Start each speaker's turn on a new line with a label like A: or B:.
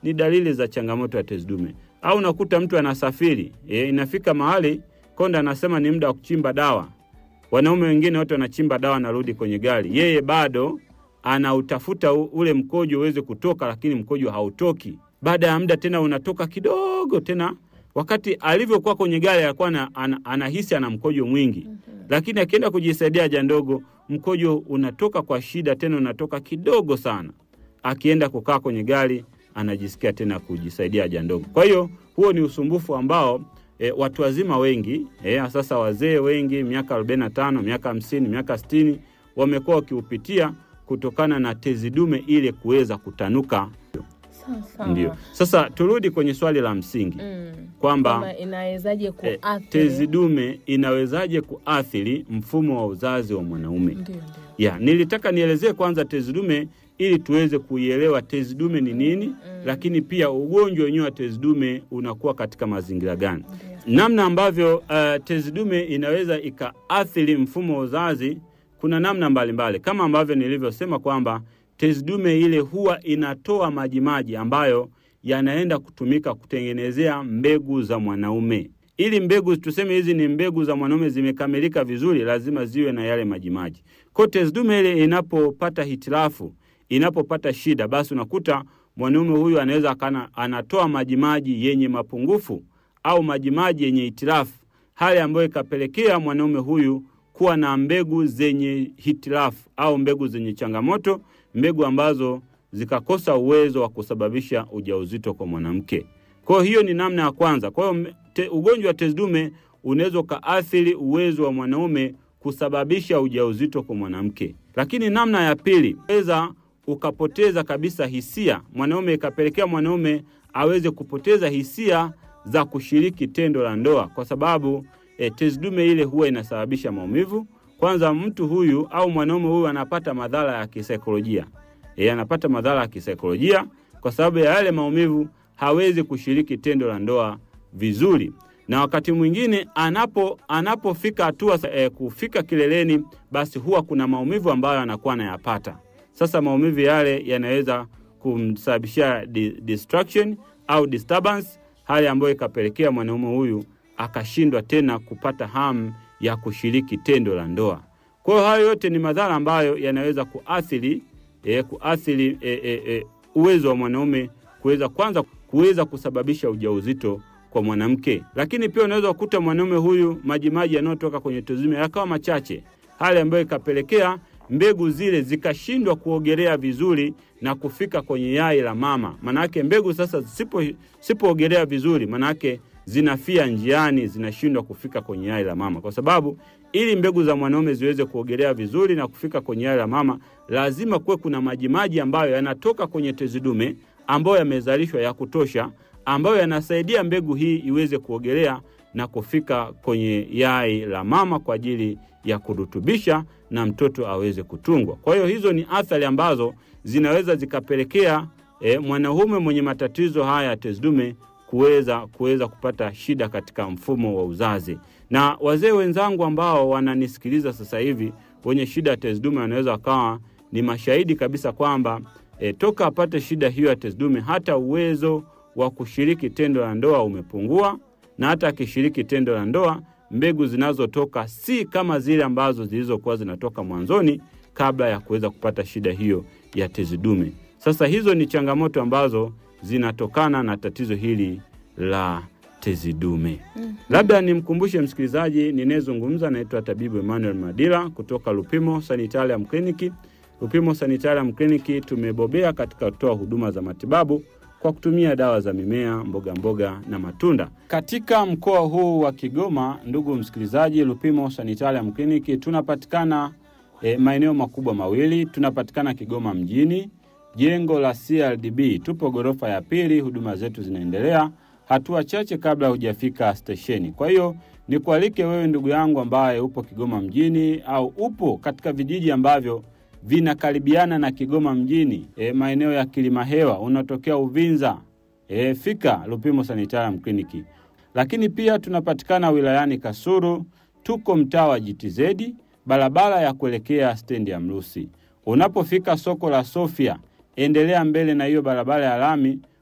A: ni dalili za changamoto ya tezi dume. Au unakuta mtu anasafiri e, inafika mahali konda anasema ni muda wa kuchimba dawa. Wanaume wengine wote wanachimba dawa, anarudi kwenye gari, yeye bado anautafuta u- ule mkojo uweze kutoka, lakini mkojo hautoki. Baada ya muda tena unatoka kidogo tena, wakati alivyokuwa kwenye gari alikuwa ana, ana, anahisi ana mkojo mwingi lakini akienda kujisaidia haja ndogo mkojo unatoka kwa shida, tena unatoka kidogo sana. Akienda kukaa kwenye gari anajisikia tena kujisaidia haja ndogo. Kwa hiyo huo ni usumbufu ambao e, watu wazima wengi e, sasa wazee wengi miaka 45, miaka 50, miaka 60 wamekuwa wakiupitia kutokana na tezi dume ile kuweza kutanuka.
B: Sawa sawa.
A: Ndio sasa turudi kwenye swali la msingi
B: Mm.
A: kwamba
B: Kwamba inawezaje
A: eh,
B: kuathiri
A: tezi dume inawezaje kuathiri mfumo wa uzazi wa mwanaume?
B: Ndio, ndio.
A: ya nilitaka nielezee kwanza tezi dume ili tuweze kuielewa tezi dume ni nini, lakini pia ugonjwa wenyewe wa tezi dume unakuwa katika mazingira gani, namna ambavyo uh, tezi dume inaweza ikaathiri mfumo wa uzazi. Kuna namna mbalimbali mbali. Kama ambavyo nilivyosema kwamba tezi dume ile huwa inatoa majimaji ambayo yanaenda kutumika kutengenezea mbegu za mwanaume. Ili mbegu tuseme hizi ni mbegu za mwanaume zimekamilika vizuri, lazima ziwe na yale majimaji. Kwa tezi dume ile inapopata hitilafu, inapopata shida, basi unakuta mwanaume huyu anaweza akana anatoa majimaji yenye mapungufu au majimaji yenye hitilafu, hali ambayo ikapelekea mwanaume huyu kuwa na mbegu zenye hitilafu au mbegu zenye changamoto, mbegu ambazo zikakosa uwezo wa kusababisha ujauzito kwa mwanamke. Kwa hiyo ni namna ya kwanza. Kwa hiyo te, ugonjwa wa tezi dume unaweza ukaathiri uwezo wa mwanaume kusababisha ujauzito kwa mwanamke. Lakini namna ya pili, unaweza ukapoteza kabisa hisia, mwanaume ikapelekea mwanaume aweze kupoteza hisia za kushiriki tendo la ndoa, kwa sababu e, tezi dume ile huwa inasababisha maumivu. Kwanza mtu huyu au mwanaume huyu anapata madhara ya kisaikolojia e, anapata madhara ya kisaikolojia kwa sababu ya yale maumivu, hawezi kushiriki tendo la ndoa vizuri, na wakati mwingine anapo anapofika hatua e, kufika kileleni, basi huwa kuna maumivu ambayo anakuwa anayapata. Sasa maumivu yale yanaweza kumsababishia di, distraction au disturbance, hali ambayo ikapelekea mwanaume huyu akashindwa tena kupata hamu ya kushiriki tendo la ndoa. Kwa hiyo hayo yote ni madhara ambayo yanaweza kuathiri e, kuathiri e, e, e, uwezo wa mwanaume kuweza kwanza kuweza kusababisha ujauzito kwa mwanamke, lakini pia unaweza kukuta mwanaume huyu majimaji yanayotoka kwenye tezi dume yakawa machache, hali ambayo ikapelekea mbegu zile zikashindwa kuogelea vizuri na kufika kwenye yai la mama. Manake mbegu sasa sipo sipoogelea vizuri, manake zinafia njiani, zinashindwa kufika kwenye yai la mama, kwa sababu ili mbegu za mwanaume ziweze kuogelea vizuri na kufika kwenye yai la mama, lazima kuwe kuna majimaji ambayo yanatoka kwenye tezi dume ambayo yamezalishwa ya kutosha, ambayo yanasaidia mbegu hii iweze kuogelea na kufika kwenye yai la mama kwa ajili ya kurutubisha na mtoto aweze kutungwa. Kwa hiyo hizo ni athari ambazo zinaweza zikapelekea e, mwanaume mwenye matatizo haya ya tezi dume kuweza kuweza kupata shida katika mfumo wa uzazi. Na wazee wenzangu ambao wananisikiliza sasa hivi wenye shida ya tezi dume wanaweza wakawa ni mashahidi kabisa kwamba e, toka apate shida hiyo ya tezi dume, hata uwezo wa kushiriki tendo la ndoa umepungua, na hata akishiriki tendo la ndoa mbegu zinazotoka si kama zile ambazo zilizokuwa zinatoka mwanzoni kabla ya kuweza kupata shida hiyo ya tezi dume. Sasa hizo ni changamoto ambazo zinatokana na tatizo hili la tezi dume. Mm-hmm. Labda nimkumbushe msikilizaji, ninayezungumza naitwa tabibu Emmanuel Madila kutoka Lupimo Sanitarium Kliniki. Lupimo Sanitarium Kliniki tumebobea katika kutoa huduma za matibabu kwa kutumia dawa za mimea, mboga mboga na matunda. Katika mkoa huu wa Kigoma, ndugu msikilizaji, Lupimo Sanitarium Kliniki tunapatikana e, maeneo makubwa mawili. Tunapatikana Kigoma mjini, jengo la CRDB, tupo ghorofa ya pili. Huduma zetu zinaendelea hatua chache kabla hujafika stesheni. Kwa hiyo nikualike wewe ndugu yangu ambaye upo Kigoma mjini au upo katika vijiji ambavyo vinakaribiana na Kigoma mjini, e, maeneo ya Kilimahewa, unatokea Uvinza, e, fika Lupimo Sanitarium Kliniki. Lakini pia tunapatikana wilayani Kasulu, tuko mtaa wa GTZ, barabara ya kuelekea stendi ya Mrusi. Unapofika soko la Sofia, endelea mbele na hiyo barabara ya lami